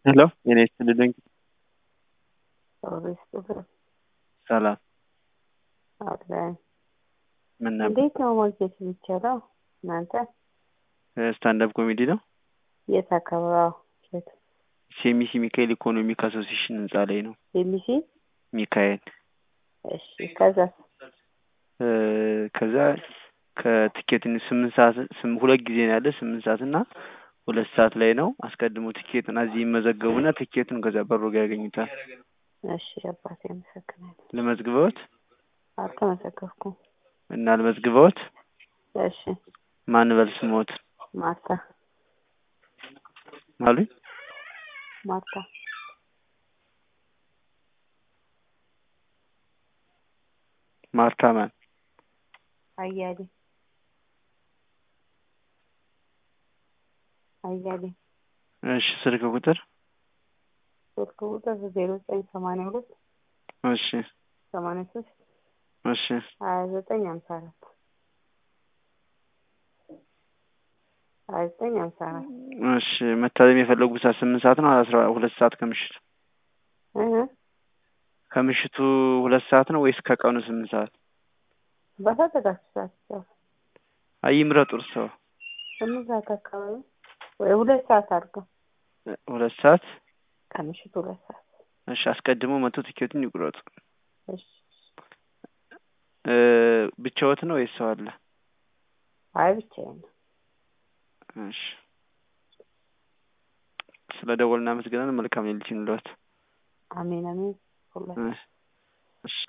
ሄሎ የኔ ስትልልኝ ኦሬስ ጥፍር ሰላም አለን። ምን ነበር? እንዴት ነው ማግኘት የሚቻለው? እናንተ ስታንዳፕ ኮሜዲ ነው። የት አካባቢ? የት ሴሚሲ ሚካኤል ኢኮኖሚክ አሶሲሽን ህንጻ ላይ ነው። የሚሲ? ሚካኤል እሺ። ከዛ እ ከዛ ከትኬት ስምንት ሰዓት ስም- ሁለት ጊዜ ነው ያለ ስምንት ሰዓት እና ሁለት ሰዓት ላይ ነው። አስቀድሞ ትኬትን እዚህ ይመዘገቡና ትኬቱን ከዛ በሩ ጋር ያገኙታል። እሺ። አባቴ አመሰግናለሁ። ልመዝግበውት አልተመዘገብኩም። እና ልመዝግበውት እሺ። ማን በል ስሞት ማርታ አሉኝ። ማርታ ማርታ ማን አያሌ አያሌ እሺ ስልክ ቁጥር ስልክ ቁጥር ዜሮ ዘጠኝ ሰማንያ ሁለት እሺ ሰማንያ ሶስት እሺ ሀያ ዘጠኝ ሀምሳ አራት ሀያ ዘጠኝ ሀምሳ አራት እሺ መታደም የፈለጉት ሰዓት ስምንት ሰዓት ነው አስራ ሁለት ሰዓት ከምሽቱ እህ ከምሽቱ ሁለት ሰዓት ነው ወይስ ከቀኑ ስምንት ሰዓት በፈለጋችሁ ሰዓት ይቻላል። አይ ይምረጡ እርስዎ ስምንት ሰዓት አካባቢ ወይ ሁለት ሰዓት አድርገው ሁለት ሰዓት ከምሽቱ ሁለት ሰዓት እሺ አስቀድሞ መቶ ትኬቱን ይቁረጡ እሺ እ ብቻዎት ነው ወይስ ሰው አለ አይ ብቻዬን ነው እሺ ስለ ደወል እናመሰግናለን መልካም ሌሊት ይሁንልዎት አሜን አሜን ሁለት እሺ